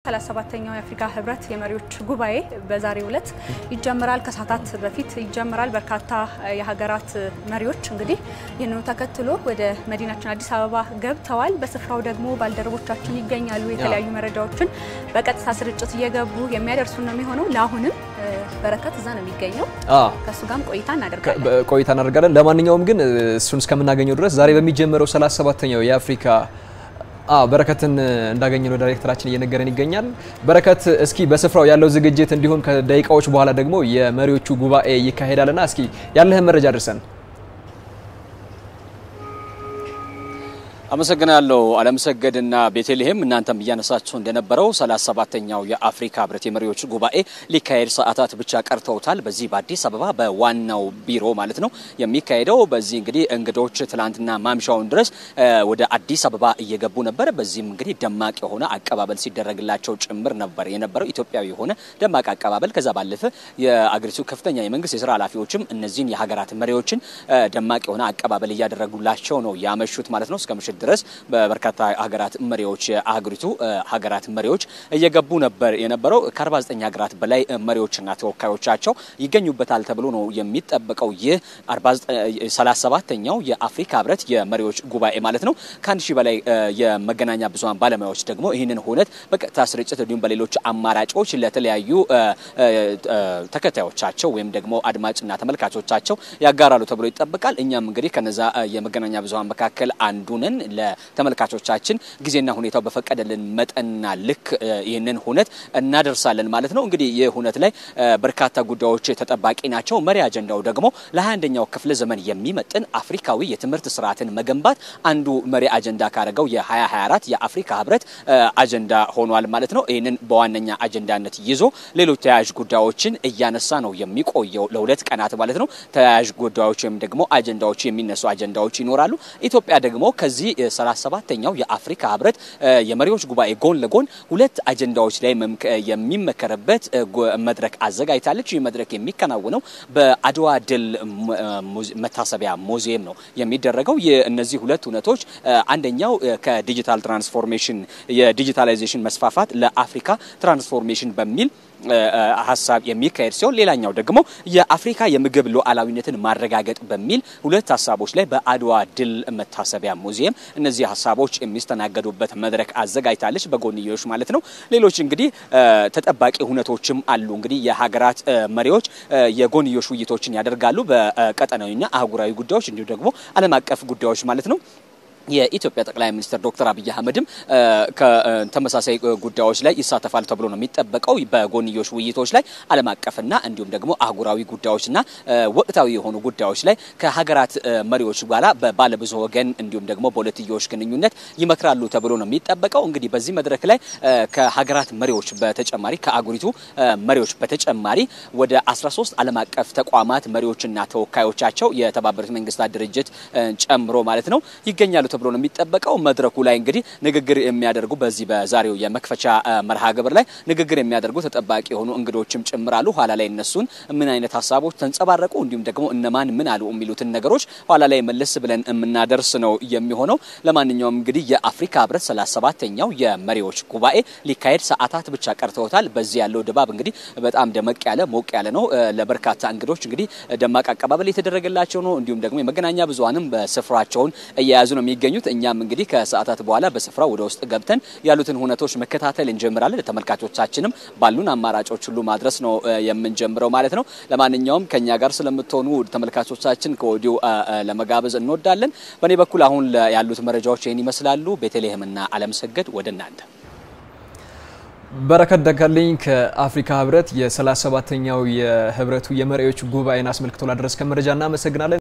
37ኛው የአፍሪካ ህብረት የመሪዎች ጉባኤ በዛሬው ዕለት ይጀምራል። ከሰዓታት በፊት ይጀምራል። በርካታ የሀገራት መሪዎች እንግዲህ ይህንኑ ተከትሎ ወደ መዲናችን አዲስ አበባ ገብተዋል። በስፍራው ደግሞ ባልደረቦቻችን ይገኛሉ። የተለያዩ መረጃዎችን በቀጥታ ስርጭት እየገቡ የሚያደርሱ ነው የሚሆነው። ለአሁንም በረከት እዛ ነው የሚገኘው። ከእሱ ጋርም ቆይታ እናደርጋለን ቆይታ እናደርጋለን። ለማንኛውም ግን እሱን እስከምናገኘው ድረስ ዛሬ በሚጀመረው 37ኛው የአፍሪካ በረከትን እንዳገኘነው ዳይሬክተራችን እየነገረን ይገኛል። በረከት፣ እስኪ በስፍራው ያለው ዝግጅት እንዲሁም ከደቂቃዎች በኋላ ደግሞ የመሪዎቹ ጉባኤ ይካሄዳልና እስኪ ያለህን መረጃ አድርሰን። አመሰግናለሁ አለምሰገድና ቤተልሔም። እናንተም እያነሳችሁ እንደነበረው 37ኛው የአፍሪካ ህብረት የመሪዎች ጉባኤ ሊካሄድ ሰዓታት ብቻ ቀርተውታል። በዚህ በአዲስ አበባ በዋናው ቢሮ ማለት ነው የሚካሄደው። በዚህ እንግዲህ እንግዶች ትላንትና ማምሻውን ድረስ ወደ አዲስ አበባ እየገቡ ነበር። በዚህም እንግዲህ ደማቅ የሆነ አቀባበል ሲደረግላቸው ጭምር ነበር የነበረው ኢትዮጵያዊ የሆነ ደማቅ አቀባበል። ከዛ ባለፈ የአገሪቱ ከፍተኛ የመንግስት የስራ ኃላፊዎችም እነዚህን የሀገራት መሪዎችን ደማቅ የሆነ አቀባበል እያደረጉላቸው ነው ያመሹት ማለት ነው እስከ ምሽት ድረስ በበርካታ ሀገራት መሪዎች የአህጉሪቱ ሀገራት መሪዎች እየገቡ ነበር የነበረው። ከ49 ሀገራት በላይ መሪዎችና ተወካዮቻቸው ይገኙበታል ተብሎ ነው የሚጠበቀው። ይህ 37ኛው የአፍሪካ ህብረት የመሪዎች ጉባኤ ማለት ነው። ከአንድ ሺህ በላይ የመገናኛ ብዙኃን ባለሙያዎች ደግሞ ይህንን ሁነት በቀጥታ ስርጭት እንዲሁም በሌሎች አማራጮች ለተለያዩ ተከታዮቻቸው ወይም ደግሞ አድማጭና ተመልካቾቻቸው ያጋራሉ ተብሎ ይጠበቃል። እኛም እንግዲህ ከነዛ የመገናኛ ብዙኃን መካከል አንዱ ነን። ለተመልካቾቻችን ጊዜና ሁኔታው በፈቀደልን መጠንና ልክ ይህንን ሁነት እናደርሳለን ማለት ነው። እንግዲህ ይህ ሁነት ላይ በርካታ ጉዳዮች ተጠባቂ ናቸው። መሪ አጀንዳው ደግሞ ለ21ኛው ክፍለ ዘመን የሚመጥን አፍሪካዊ የትምህርት ስርዓትን መገንባት አንዱ መሪ አጀንዳ ካደረገው የ2024 የአፍሪካ ህብረት አጀንዳ ሆኗል ማለት ነው። ይህንን በዋነኛ አጀንዳነት ይዞ ሌሎች ተያያዥ ጉዳዮችን እያነሳ ነው የሚቆየው ለሁለት ቀናት ማለት ነው። ተያያዥ ጉዳዮች ወይም ደግሞ አጀንዳዎች የሚነሱ አጀንዳዎች ይኖራሉ። ኢትዮጵያ ደግሞ ከዚህ 37ኛው የአፍሪካ ህብረት የመሪዎች ጉባኤ ጎን ለጎን ሁለት አጀንዳዎች ላይ የሚመከርበት መድረክ አዘጋጅታለች። ይህ መድረክ የሚከናወነው በአድዋ ድል መታሰቢያ ሙዚየም ነው የሚደረገው። እነዚህ ሁለት እውነቶች አንደኛው ከዲጂታል ትራንስፎርሜሽን የዲጂታላይዜሽን መስፋፋት ለአፍሪካ ትራንስፎርሜሽን በሚል ሀሳብ የሚካሄድ ሲሆን ሌላኛው ደግሞ የአፍሪካ የምግብ ሉዓላዊነትን ማረጋገጥ በሚል ሁለት ሀሳቦች ላይ በአድዋ ድል መታሰቢያ ሙዚየም እነዚህ ሀሳቦች የሚስተናገዱበት መድረክ አዘጋጅታለች፣ በጎንዮሽ ማለት ነው። ሌሎች እንግዲህ ተጠባቂ ሁነቶችም አሉ። እንግዲህ የሀገራት መሪዎች የጎንዮሽ ውይይቶችን ያደርጋሉ በቀጠናዊና አህጉራዊ ጉዳዮች እንዲሁም ደግሞ ዓለም አቀፍ ጉዳዮች ማለት ነው። የኢትዮጵያ ጠቅላይ ሚኒስትር ዶክተር አብይ አህመድም ከተመሳሳይ ጉዳዮች ላይ ይሳተፋል ተብሎ ነው የሚጠበቀው። በጎንዮሽ ውይይቶች ላይ ዓለም አቀፍና እንዲሁም ደግሞ አህጉራዊ ጉዳዮችና ወቅታዊ የሆኑ ጉዳዮች ላይ ከሀገራት መሪዎች ጋራ በባለብዙ ወገን እንዲሁም ደግሞ በሁለትዮሽ ግንኙነት ይመክራሉ ተብሎ ነው የሚጠበቀው። እንግዲህ በዚህ መድረክ ላይ ከሀገራት መሪዎች በተጨማሪ ከአህጉሪቱ መሪዎች በተጨማሪ ወደ 13 ዓለም አቀፍ ተቋማት መሪዎችና ተወካዮቻቸው የተባበሩት መንግስታት ድርጅት ጨምሮ ማለት ነው ይገኛሉ ተብሎ ነው የሚጠበቀው። መድረኩ ላይ እንግዲህ ንግግር የሚያደርጉ በዚህ በዛሬው የመክፈቻ መርሃ ግብር ላይ ንግግር የሚያደርጉ ተጠባቂ የሆኑ እንግዶችም ጭምራሉ። ኋላ ላይ እነሱን ምን አይነት ሀሳቦች ተንጸባረቁ፣ እንዲሁም ደግሞ እነማን ምን አሉ የሚሉትን ነገሮች ኋላ ላይ መለስ ብለን የምናደርስ ነው የሚሆነው። ለማንኛውም እንግዲህ የአፍሪካ ህብረት 37ኛው የመሪዎች ጉባኤ ሊካሄድ ሰዓታት ብቻ ቀርተውታል። በዚህ ያለው ድባብ እንግዲህ በጣም ደመቅ ያለ ሞቅ ያለ ነው። ለበርካታ እንግዶች እንግዲህ ደማቅ አቀባበል የተደረገላቸው ነው። እንዲሁም ደግሞ የመገናኛ ብዙኃንም በስፍራቸውን እየያዙ ነው የሚገኙት። እኛም እንግዲህ ከሰዓታት በኋላ በስፍራው ወደ ውስጥ ገብተን ያሉትን ሁነቶች መከታተል እንጀምራለን። ለተመልካቾቻችንም ባሉን አማራጮች ሁሉ ማድረስ ነው የምንጀምረው ማለት ነው። ለማንኛውም ከኛ ጋር ስለምትሆኑ ተመልካቾቻችን ከወዲሁ ለመጋበዝ እንወዳለን። በእኔ በኩል አሁን ያሉት መረጃዎች ይህን ይመስላሉ። ቤተልሔምና አለምሰገድ ወደ እናንተ። በረከት ደጋልኝ ከአፍሪካ ህብረት የ37ኛው የህብረቱ የመሪዎች ጉባኤን አስመልክቶ ላደረስከን መረጃ እናመሰግናለን።